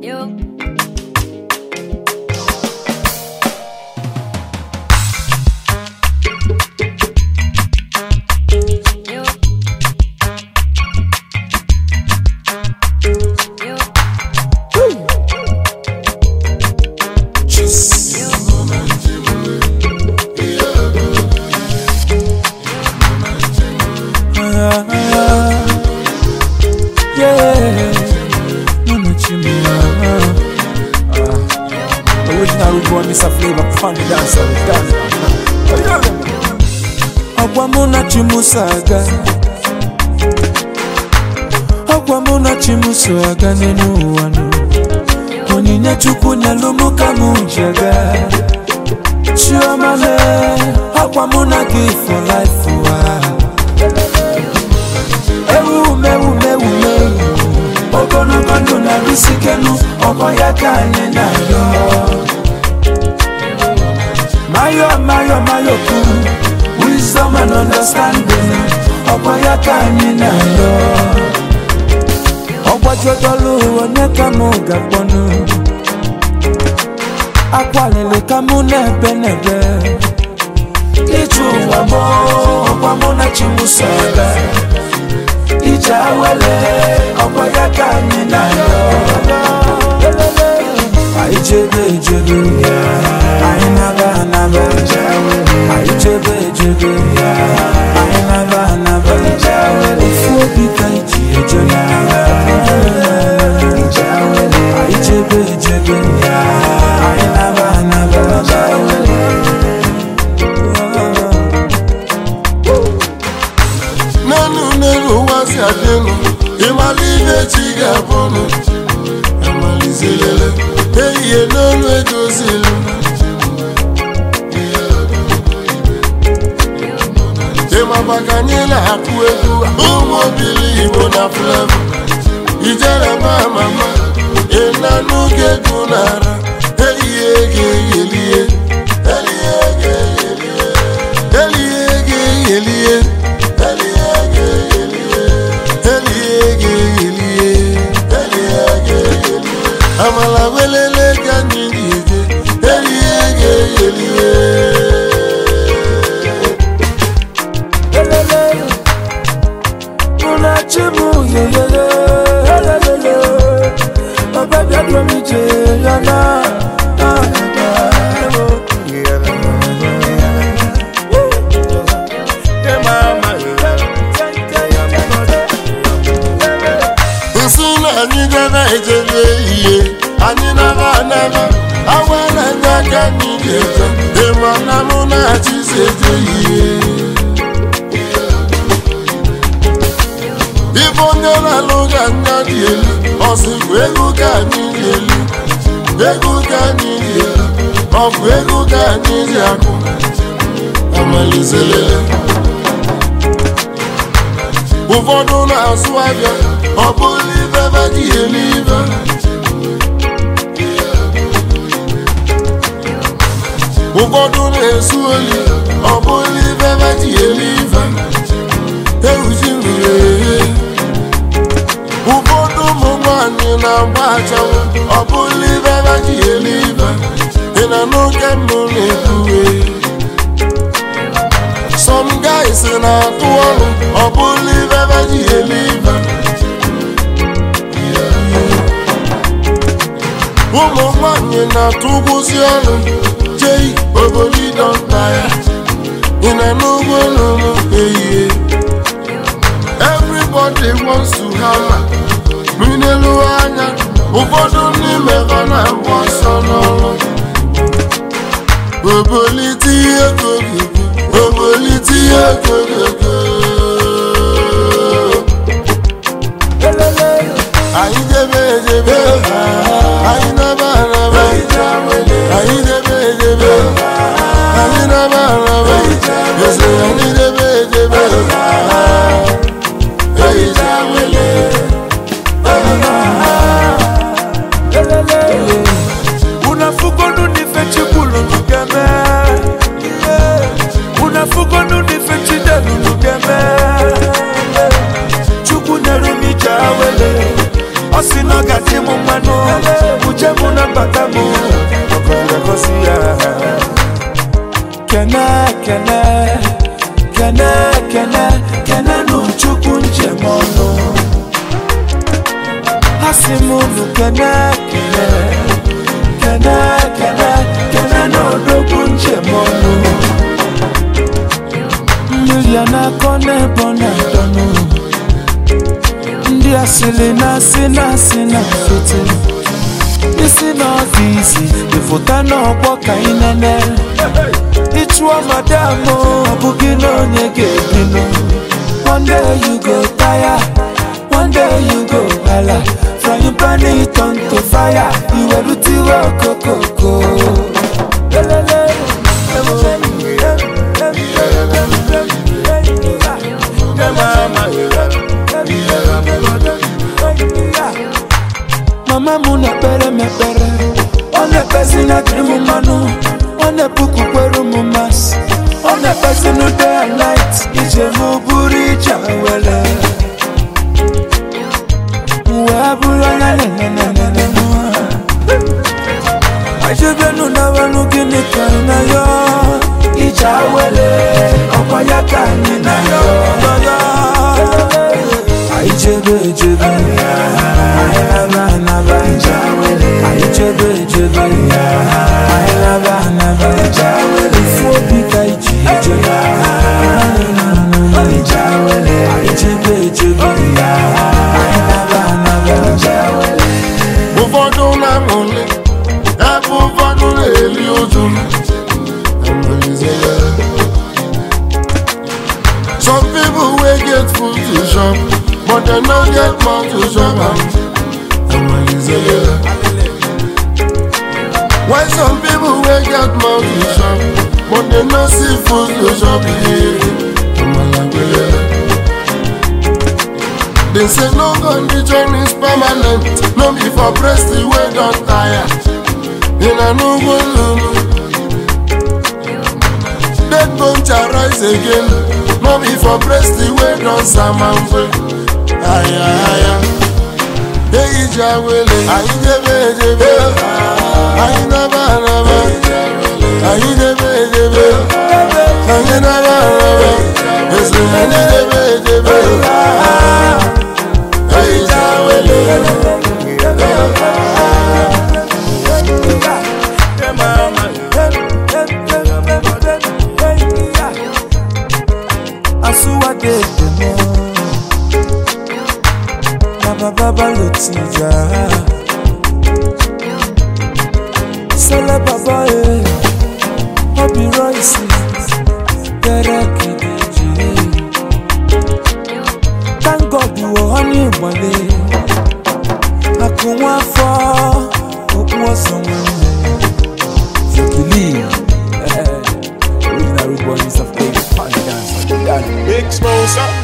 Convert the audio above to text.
Yo. Yo. Yo. Yeah, Mama Chimia. Original root boy, Mr. Flavor, funny dancer, dance. Ọgwa mụ na Chimuso aga Ọgwa mụ na Chimuso aga n'elu ụwa nụ Onyinye Chukwu nyelụ mụ ka mụ ji aga Chioma lee, ọgwa mụ na gị for life ụwa ewumewumewume ogologo ndụ na-arụsikenu ọgbọ ya ka anyị na-arịọ mayo mayo mayo kwuru wisdom and understanding ọgbọ ya ka anyị na-arịọ ọgbajodolu onye ka mụ ga-akpọnụ akwalili ka mụ na-ebe n'ebe ije ụwa mụ ọgwa mụ na chimuso aga ije awele ọkwa ya ka anyị na-ayọ anyị chebe ejebe anyị naba anaba anyị chebe ejebe anyị naba anaba ofu obi ka iji eje n'agha anyị chebe ejebe anyị naba anaba n'elu n'elu ụwa si adịnụ ịmala ihe chi ga-abụnụ amalizelele ehihie n'olu edozilu ịmaba ka anyị na-akụ egwu ụmụ obili igbo na flevo ijere ma mama ịnanụ ga-egwu n'ara ehihie ga-eyelie ehihie ga-eyelie ehihie ga-eyelie amala welele ka anyị ga-eje elie ga-eyelie Elele, unachimu yeyeye, elelele, ọbẹ̀bí ẹ̀dùn mi jẹ yàrá. nsị na anyị gara ejebe ihe anyị nara anara awa na-enye aka anyị ga-eje ịma na mụ na-achịzi eje ihe ibe onye na-alụ ga anya dị elu ọsịkwa ego ka anyị dị elu ego ka anyị dị elu ọ bụ ego ka anyị dị akụ amalizelele ụfọdụ na-azụ ahịa ọ bụrụ ibe be dị elibe ụfọdụ na-esu oli ọ bụrụ ibe be dị elibe ewuji mmiri ehe ụfọdụ ụmụ nwanyị na-agba achanwụ ọ bụrụ ibe be dị elibe ị na n'oge mbụ na-ekwuwe some guys na-atụ ọrụ ọ bụrụ ibe be dị elibe ụmụ nwanyị na-atụ ụgwụzi ọrụ jei obodo nta ya ị na n'ugbo n'ụlọ ehihie everybody wants to hammer minelu anya ụfọdụ n'ime ha na-agba ọsọ n'ọrụ obolite ihe gogogo obolite ihe gogogo anyị debe edebe anyị naba araba anyị debe edebe anyị naba araba eze anyị debe edebe ehicha wele unafugonu nife chikwulu nugeme unafugonu nife chidelu nugeme mbata m ọgọdọ gosi ya kene kene kene kene kene nụ chukwu njem ọnụ ha si m unu kene kene kene kene kene n'odogwu njem ọnụ mmiri a na-akọ n'ebe ọ na-adọnụ ndị asịrị na-asị na-asị na foto isi n'ọfisi ịfụta n'ọgbọ ka ị nene ịchụọ madam o, ọ bụghị na onye ga-ebinụ one day you go tire one day you go hala frying pan it on to fire iwerutiwe okokoko Lelele, mama m na-ekpere m ekpere ọ na-ekpezi na dịrị m mmanụ ọ na-epukwukwere m masị ọ na-ekpezi na day and night ije m bụrụ ije were wee bụrụ onye nenenenenenu ajebenu nawanụ gịnị ka ị na ya ije awere ọkwa ya ka anyị na ya anyị jebe ejebe anyị naba anaba anyị jebe ejebe anyị naba anaba ifu obi ka iji eje anyị jebe ejebe anyị naba anaba ụfọdụ na-amụli ebe ụfọdụ na-eli ụjụ some people wey get food to chop but dem no get mouth to chop am while some people wey get mouth to chop but dem no see food to chop They say no condition is permanent, no be for breast the way don tire. In a no go lulu. Dead bone shall rise again, no be for breast the way don samamfe. Aya aya. Eyi jawele, ayi jebe jebe, ayi naba naba, ayi jebe jebe, ayi naba naba, esi ayi jebe jebe. Eyi jawele. asuwadedemo nabababa lotija sele baba e obi roisi derekedeji thank god wo ọ ní ìgbọ̀lẹ̀ akụnwa afọ okpu ọsọ nwanne you believe original root boy is of faith, dance, dance. Big Smosa.